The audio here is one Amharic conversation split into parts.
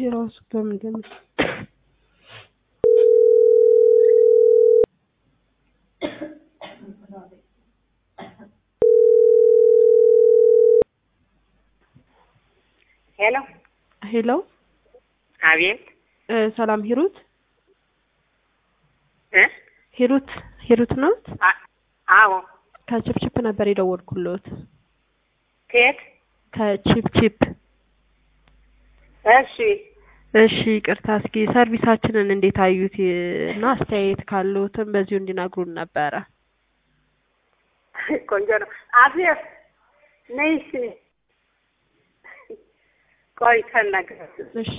ራሱ በምንድን ነው ሄሎ ሄሎ አቤት እ ሰላም ሂሩት እ ሂሩት ሂሩት ናት አ- አዎ ከቺፕቺፕ ነበር የደወልኩሎት ከየት ከቺፕቺፕ እሺ እሺ ይቅርታ እስኪ ሰርቪሳችንን እንዴት አዩት እና አስተያየት ካለዎትም በዚሁ እንዲነግሩን ነበረ ቆንጆ ነው አቤት ነይ እሺ ቆይ ተናገር እሺ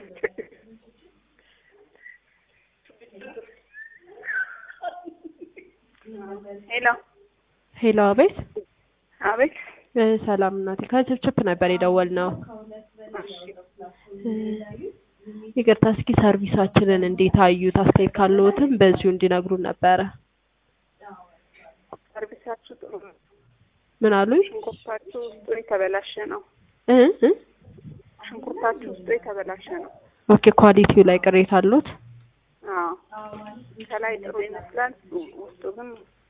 ሄሎ ሄሎ አቤት አቤት እ ሰላም እናቴ ከቺፕቺፕ ነበር የደወልነው እ ይቅርታ እስኪ ሰርቪሳችንን እንዴት አዩት አስተያየት ካለዎትም በዚሁ እንዲነግሩን ነበረ ሰርቪሳችሁ ጥሩ ነው ምን አሉኝ ሽንኩርታችሁ ውስጡ የተበላሸ ነው እ እ ሽንኩርታችሁ ውስጡ የተበላሸ ነው ኦኬ ኳሊቲው ላይ ቅሬታ አሉት አዎ ከላይ ጥሩ ይመስላል ውስጡ ግን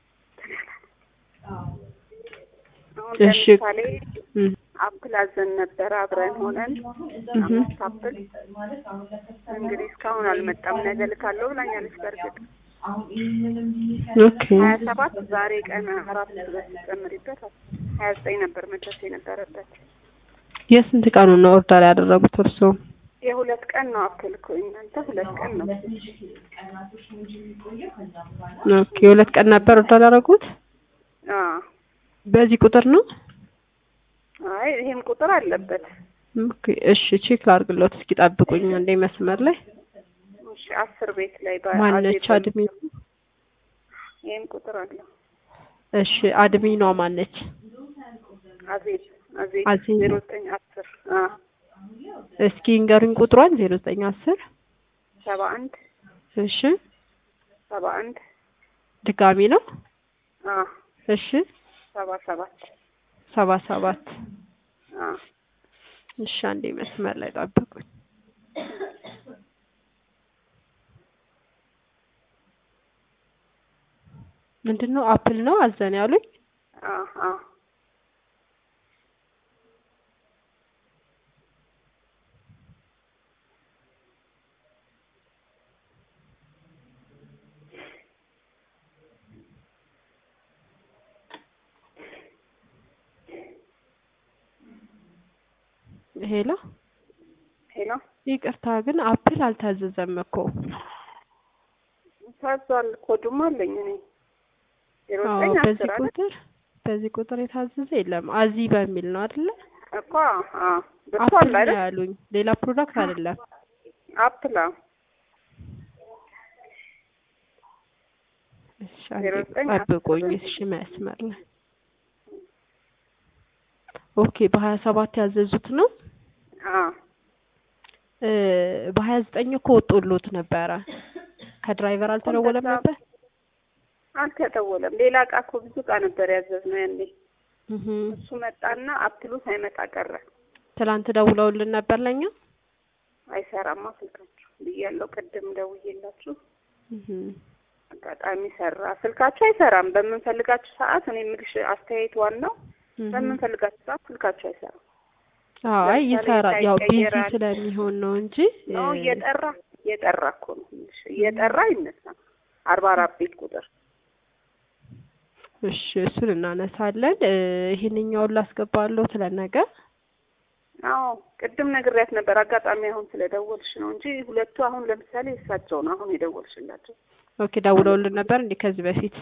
አሁን እሺ። ለምሳሌ እ አፕል አዘን ነበረ አብረን ሆነን እህ አምስት አፕል እንግዲህ እስካሁን አልመጣም ነገ ልካለሁ ብላኛለች በእርግጥ ኦኬ ሀያ ሰባት ዛሬ ቀን አራት ጨምሪበት ሀያ ዘጠኝ ነበር መድረስ የነበረበት የስንት ቀኑን ነው ኦርደር ያደረጉት እርስዎ የሁለት ቀን ነው አፕል እኮ እናንተ ሁለት ቀን ነው ኦኬ የሁለት ቀን ነበር ኦርደር ያደረጉት አዎ በዚህ ቁጥር ነው አይ ይሄም ቁጥር አለበት ኦኬ እሺ ቼክ ላድርግሎት እስኪ ጠብቁኝ አንዴ መስመር ላይ እሺ አስር ቤት ላይ ማነች በአዜብ አድሚ ይሄም ቁጥር አለው እሺ አድሚኗ ማነች አዜብ አዜብ አዜብ። ዜሮ ዘጠኝ አስር አዎ እስኪ ንገሩኝ ቁጥሯን ዜሮ ዘጠኝ አስር ሰባ አንድ እሺ ሰባ አንድ ድጋሚ ነው አዎ እሺ ሰባ ሰባት ሰባ ሰባት አዎ እሺ አንዴ መስመር ላይ ጠብቁኝ ምንድን ነው አፕል ነው አዘን ያሉኝ አዎ አዎ ሄሎ ሄሎ ይቅርታ ግን አፕል አልታዘዘም እኮ ታዟል ኮዱም አለኝ እኔ ዜሮ አዎ ዘጠኝ በዚህ አስር አይደል ቁጥር በዚህ ቁጥር የታዘዘ የለም አዚ በሚል ነው አይደለ እኮ አዎ ብርቱ አፕል አለ ነው አይደል ያሉኝ ሌላ ፕሮዳክት አይደለም አፕል አዎ እሺ ዜሮ አንዴ ዘጠኝ ጠብቁኝ አስር እሺ መስመር ላይ ኦኬ በሀያ ሰባት ያዘዙት ነው አዎ እ በሀያ ዘጠኝ እኮ ወጦሎት ነበረ ከድራይቨር አልተደወለም እንደዛ ነበር አልተደወለም ሌላ እቃ እኮ ብዙ እቃ ነበር ያዘዝነው ያኔ እህ እሱ መጣና አፕሉ ሳይመጣ ቀረ ትላንት ደውለውልን ነበር ለኛ አይሰራማ ስልካችሁ ብያለሁ ቅድም ደውዬላችሁ እህ አጋጣሚ ሰራ ስልካችሁ አይሰራም በምንፈልጋችሁ ሰዓት እኔ የምልሽ አስተያየት ዋናው እህ በምንፈልጋችሁ ሰዓት ስልካችሁ አይሰራም አይ ለምሳሌ ይሰራል ያው ቢዚ ይቀየራል። ስለሚሆን ነው እንጂ ነው እ እየጠራ እየጠራ እኮ ነው የምልሽ እየጠራ ይነሳል አርባ አራት ቤት ቁጥር እሺ እሱን እናነሳለን እ ይሄንኛውን ላስገባለሁ ለነገ አዎ ቅድም ነግሬያት ነበር አጋጣሚ አሁን ስለደወልሽ ነው እንጂ ሁለቱ አሁን ለምሳሌ እሳቸው ነው አሁን የደወልሽላቸው ኦኬ ደውለውልን ነበር እንዴ ከዚህ በፊት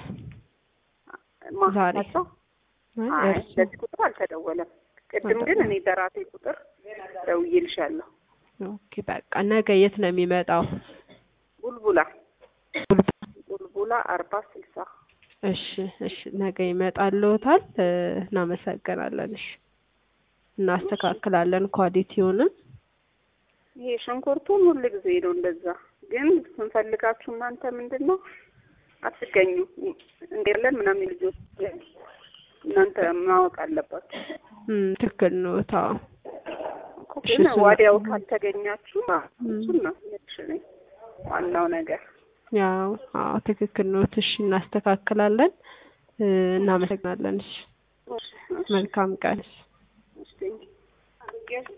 ዛሬ ማሳቸው አይ አይ እርሱ በዚህ ቁጥር አልተደወለም ቅድም ግን እኔ በራሴ ቁጥር ደውዬልሻለሁ ኦኬ በቃ ነገ የት ነው የሚመጣው ቡልቡላ ቡልቡላ አርባ ስልሳ እሺ እሺ ነገ ይመጣልዎታል እ እናመሰግናለን እሺ እናስተካክላለን ኳሊቲውንም ይሄ ሽንኩርቱን ሁል ጊዜ ነው እንደዛ ግን ስንፈልጋችሁ እናንተ ምንድን ነው አትገኙ እንዴለን ምናምን ልጆች እናንተ ማወቅ አለባችሁ እም ትክክል ነው ታው እኮ እሺ፣ ግን እሱን- ወዲያው ካልተገኛችሁ እም። እሱን ነው እሺ፣ ዋናው ነገር ያው አዎ ትክክል ነው። እሺ እናስተካክላለን። እ፣ እናመሰግናለን። እሺ እሺ፣ እሺ፣ መልካም ቀን። እሺ፣ ቴንኪው